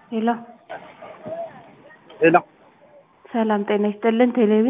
ሄሎ ሄሎ ሰላም ጤና ይስጥልን ቴሌቪ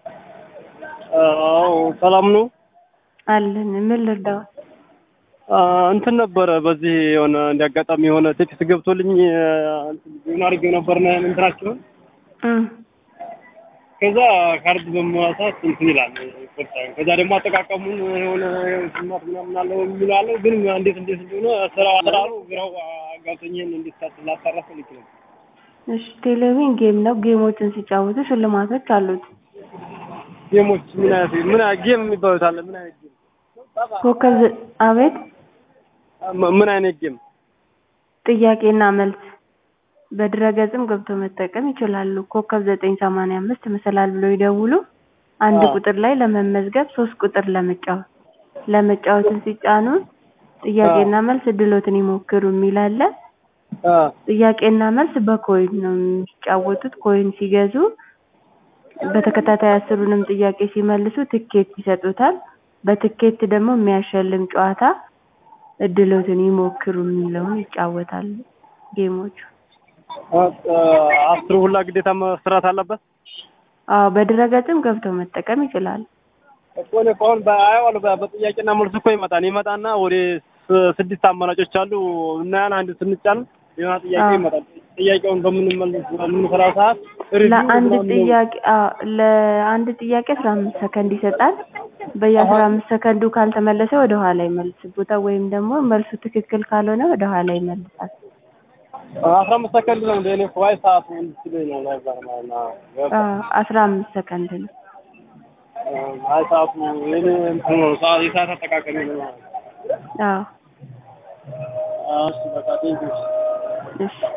አዎ ሰላም ነው አለን ምን ልርዳው አ፣ እንትን ነበረ በዚህ የሆነ እንዲያጋጣሚ የሆነ ቴክስት ገብቶልኝ ዜና አድርጌው ነበር ነ- እንትናችሁን እም ከዛ ካርድ በመዋሳት እንትን ይላል ይቆርጣል። ከዛ ደግሞ አጠቃቀሙን የሆነ ስማት ምናምን አለው የሚለው አለው ግን እንዴት እንዴት እንደሆነ ስራ አሰራሩ ግራው አጋብቶኝን እንዴት ላጣራፍ ልክ ነው እሺ ቴሌቪዥን ጌም ነው ጌሞችን ሲጫወቱ ሽልማቶች አሉት ጌሞች ምን አይነት ምን አይነት ጌም የሚባሉት አለ ምን አይነት ጌም ኮከብ ዘ- አቤት ም- ምን አይነት ጌም ጥያቄና መልስ በድረገጽም ገብቶ መጠቀም ይችላሉ ኮከብ ዘጠኝ ሰማንያ አምስት መሰላል ብለው ይደውሉ አንድ አዎ። ቁጥር ላይ ለመመዝገብ ሶስት ቁጥር ለመጫወት ለመጫወትን ሲጫኑ ጥያቄና መልስ እድሎትን ይሞክሩ የሚል አለ አ፣ ጥያቄና መልስ በኮይን ነው የሚጫወቱት ኮይን ሲገዙ በተከታታይ አስሩንም ጥያቄ ሲመልሱ ትኬት ይሰጡታል በትኬት ደግሞ የሚያሸልም ጨዋታ እድሎትን ይሞክሩ የሚለውን ይጫወታሉ ጌሞቹ አ፣ አስሩ ሁላ ግዴታ መስራት አለበት አዎ በድረገጽም ገብተው መጠቀም ይችላሉ እኮ እኔ እኮ አሁን በአየዋለሁ በ- በጥያቄና መልስ እኮ ይመጣል ይመጣና ወደ ስ- ስድስት አማራጮች አሉ እና ያን አንድ ስንጫን የሆነ ጥያቄ አዎ። ይመጣል ጥያቄውን በምንመልስ በምንሰራ ሰዓት ሪቪው ለአንድ ምናምን ነው። ጥያቄ አዎ ለአንድ ጥያቄ አስራ አምስት ሰከንድ ይሰጣል በየአስራ አምስት ሰከንዱ ካልተመለሰ ወደ ኋላ ይመልስቦታል ወይም ደግሞ መልሱ ትክክል ካልሆነ ወደ ኋላ ይመልሳል አስራ አምስት ሰከንድ ነው እንደ እኔ እኮ አይ ሰዓቱ እንድትለኝ ነው ነበር ማለት ነው። አዎ አስራ አምስት ሰከንድ ነው አይ ሰዓቱ የኔ እንትን ነው ሰዓት የሰዓት አጠቃቀሚ ነው ማለት ነው። አዎ እሺ በቃ ቴንኪው እሺ